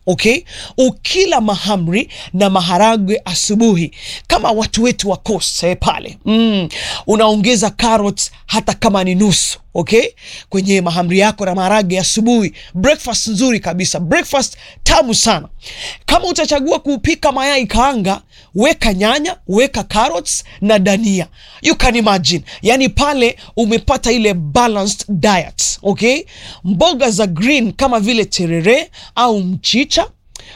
okay ukila mahamri na maharagwe asubuhi kama watu wetu wa coast eh, pale mm, unaongeza carrots hata kama ni nusu okay kwenye mahamri yako na maharage asubuhi breakfast nzuri kabisa breakfast tamu sana kama utachagua kupika mayai kaanga weka nyanya weka carrots na dania you can imagine yani pale umepata ile balanced diet okay mboga za green kama vile terere au mchicha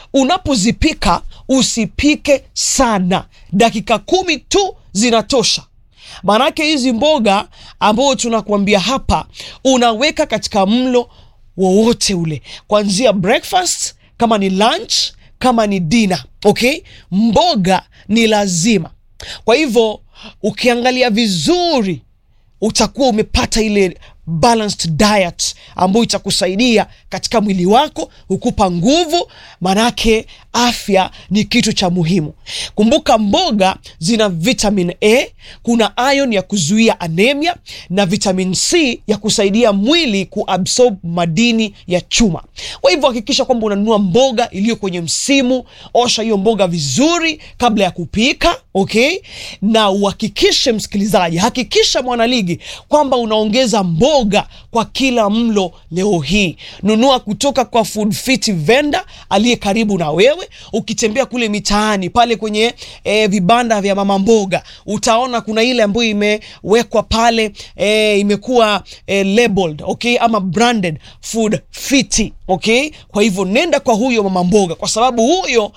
unapozipika usipike sana dakika kumi tu zinatosha maanake hizi mboga ambayo tunakuambia hapa unaweka katika mlo wowote ule kuanzia breakfast kama ni lunch kama ni dina okay mboga ni lazima kwa hivyo ukiangalia vizuri utakuwa umepata ile balanced diet ambayo itakusaidia katika mwili wako hukupa nguvu manake afya ni kitu cha muhimu kumbuka mboga zina vitamin a kuna ion ya kuzuia anemia na vitamin c ya kusaidia mwili kuabsorb madini ya chuma kwa hivyo hakikisha kwamba unanunua mboga iliyo kwenye msimu osha hiyo mboga vizuri kabla ya kupika okay na uhakikishe msikilizaji hakikisha mwanaligi kwamba unaongeza mboga kwa kila mlo leo hii nunua kutoka kwa food fit vendor aliye karibu na wewe ukitembea kule mitaani pale kwenye e, vibanda vya mama mboga utaona kuna ile ambayo imewekwa pale e, imekuwa e, labeled okay ama branded food fit okay kwa hivyo nenda kwa huyo mama mboga kwa sababu huyo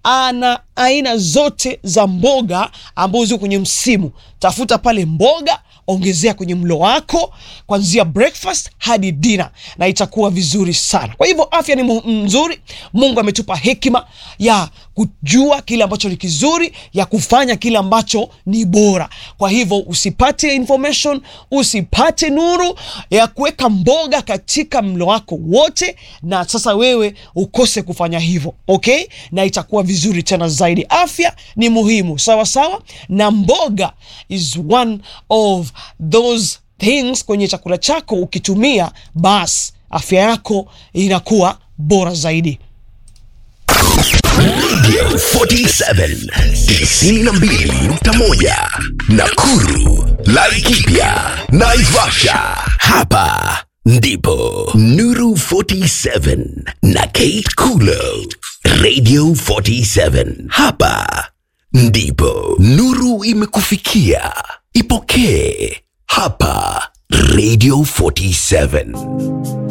ana aina zote za mboga ambazo ziko kwenye msimu tafuta pale mboga ongezea kwenye mlo wako kuanzia breakfast hadi dina na itakuwa vizuri sana kwa hivyo afya ni mu- nzuri mungu ametupa hekima ya kujua kile ambacho ni kizuri ya kufanya kile ambacho ni bora kwa hivyo usipate information usipate nuru ya kuweka mboga katika mlo wako wote na sasa wewe ukose kufanya hivyo okay na itakuwa vizuri tena zaidi afya ni muhimu sawa sawa na mboga is one of those things kwenye chakula chako ukitumia basi afya yako inakuwa bora zaidi Radio 47 92.1 Nakuru, Laikipia, Naivasha. Hapa ndipo Nuru 47 na Kate Kulo. Radio 47. Hapa ndipo Nuru imekufikia. Ipokee hapa Radio 47.